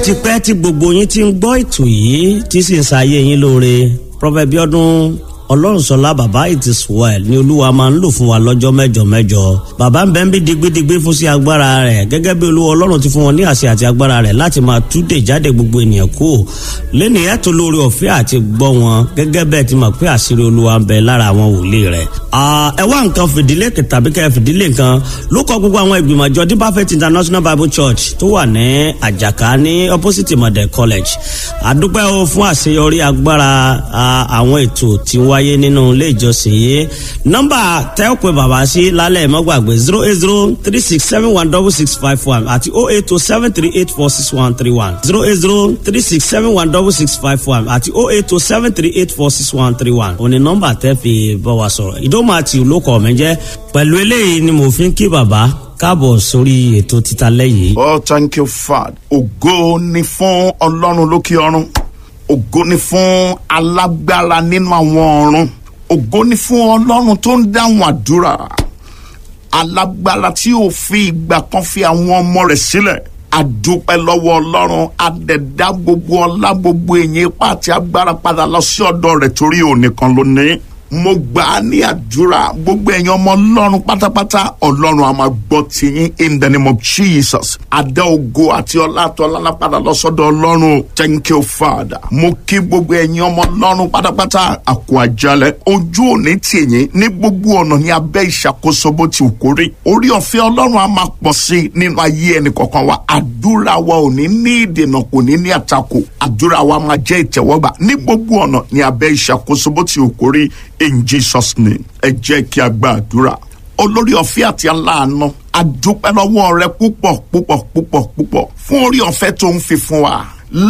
ti pẹ́ tí gbogbo yín ti ń gbọ́ ètò yìí tí sì ń ṣayé yín lóore Prophet Bíọ́dún ọlọ́runṣọlá bàbá it is well ni olúwa máa ń lò fún wa lọ́jọ́ mẹ́jọ mẹ́jọ bàbá ń bẹ ń bí digbidigbi fún sí agbára rẹ̀ gẹ́gẹ́ bí olúwa ọlọ́run ti fún wọn ní àṣẹ àti agbára rẹ̀ láti máa túdè jáde gbogbo ènìyàn kú lẹ́nu ẹ̀tọ́ lórí ọ̀fẹ́ àti gbọ́ wọn gẹ́gẹ́ bẹ́ẹ̀ ti mọ̀ pé àṣírí olúwa ń bẹ lára àwọn wòlíì rẹ̀. ẹ wá nǹkan fìdílé tàbí kẹ́ fìdílé nǹkan ló kọ gbogbo àwọn ìgbìmọ̀ àjọ Deeper Faith International Bible Church tó wà ní àjàká ní opposite model college àdúpẹ́ o fún àṣeyọrí agbára àwọn ètò tí wọ́n wáyé nínú ilé ìjọsìn yìí nọ́mbà tẹ́ ò pé bàbá sí lálẹ́ mọ́gbàgbé zero eight zero three six seven one double six five one àti oh eight two seven three eight four six one three one zero eight zero three six seven one double six five one àti oh eight two seven three eight four six one three one òní nọ́mbà tẹ́ fi bá wa sọ̀rọ̀ ìdómọ àti olókọ̀ mi jẹ́ pẹ̀lú eléyìí ni mo fi ń kí bàbá káàbọ̀ sórí ètò títa lẹ́yìn. oh thank you father ògo ni fún ọlọ́run lókè ọ̀run ògo ni fún alágbára nínú àwọn ọ̀run ògo ni fún ọlọ́run tó ń dáhùn àdúrà alágbára tí ò fi ìgbà kan fi àwọn ọmọ rẹ̀ sílẹ̀ àdúpẹ́ lọ́wọ́ ọlọ́run àdẹ̀dá gbogbo ọlá gbogbo èyí ipá àti agbára padà lọ sí ọ̀dọ̀ rẹ̀ torí òun nìkan ló ní mo gbà á ní àdúrà gbogbo ẹ̀yin ọmọ ọlọ́run pátápátá ọlọ́run a máa gbọ́ tiyín in the name of Jesus adá ògo àti ọlá àtọ́lá lápadà lọ́sọ́dọ̀ ọlọ́run thank you father mo kí gbogbo ẹ̀yin ọmọ ọlọ́run pátápátá àkó àjálẹ̀ ojú òní tìyín ní gbogbo ọ̀nà ní abẹ́ ìṣàkóso bó ti kó rí orí ọ̀fẹ́ ọlọ́run a máa pọ̀ sí i nínú ayé ẹnì kọ̀ọ̀kan wa àdúrà wa ò ní ní ìdènà kò ní ní àtakò àdúrà wa máa jẹ́ ìtẹ̀wọ́gbà ní gbogbo ọ̀nà ní abẹ́ ìṣàkóso bó ti kó rí in jesus name ẹ jẹ́ kí a gba àdúrà olórí ọ̀fẹ́ àti aláàánú àdúpẹ́ lọ́wọ́ rẹ púpọ̀ púpọ̀ púpọ̀ púpọ̀ fún orí ọ̀fẹ́ tó ń fi fún wa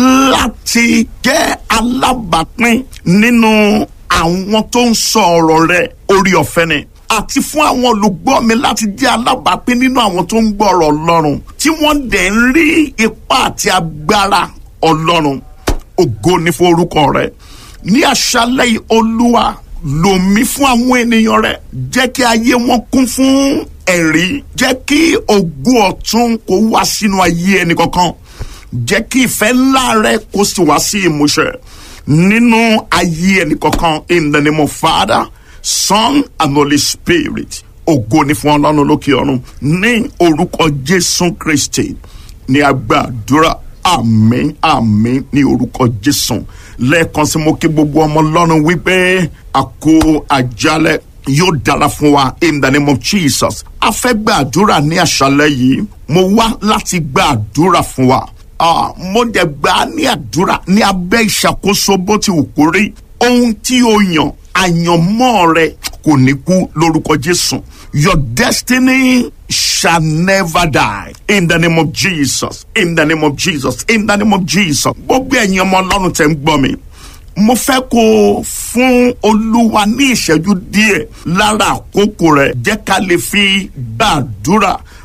láti jẹ́ alábàápín nínú àwọn tó ń sọ ọ̀rọ̀ rẹ orí ọ̀fẹ́ ni àti fún àwọn olùgbọ́ mi láti jẹ́ alábàápín nínú àwọn tó ń gbọ́ ọ̀rọ̀ ọlọ́run tí wọ́n dẹ̀ ń rí ipá àti agbára ọlọ́run ògo ni fún orúkọ rẹ ní àṣálẹ́ yìí olúwa lòmí fún àwọn ènìyàn rẹ jẹ́ kí ayé wọn kún fún ẹ̀rí jẹ́ kí ògo ọ̀tun kó wá sínú ayé ẹnì kankan jẹ́ kí ìfẹ́ ńlá rẹ kó sì wá sí ìmúṣẹ nínú ayé ẹnì kankan in the name of Father Son and Holy Spirit ògo ni fún ọlọ́run lókè ọ̀run ní orúkọ Jésù Kristi ní agbàdúrà àmín àmín ní orúkọ Jésù lẹ́ẹ̀kan sí mo kí gbogbo ọmọ ọlọ́run wípé àkó àjálẹ̀ yóò dára fún wa in the name of Jesus a fẹ́ gbàdúrà ní àṣálẹ́ yìí mo wá láti gbàdúrà fún wa ah, mo dẹ̀ gbà ní àdúrà ní abẹ́ ìṣàkóso bó ti wù kó rí ohun tí o yàn àyànmọ́ rẹ kò ní kú lórúkọ Jésù your destiny shall never die in the name of Jesus in the name of Jesus in the name of Jesus gbogbo ẹ̀yin ọmọ ọlọ́run tẹ̀ ń gbọ́ mi mo fẹ́ kó o fún olúwa ní ìṣẹ́jú díẹ̀ lára àkókò rẹ̀ jẹ́ ká lè fi gbàdúrà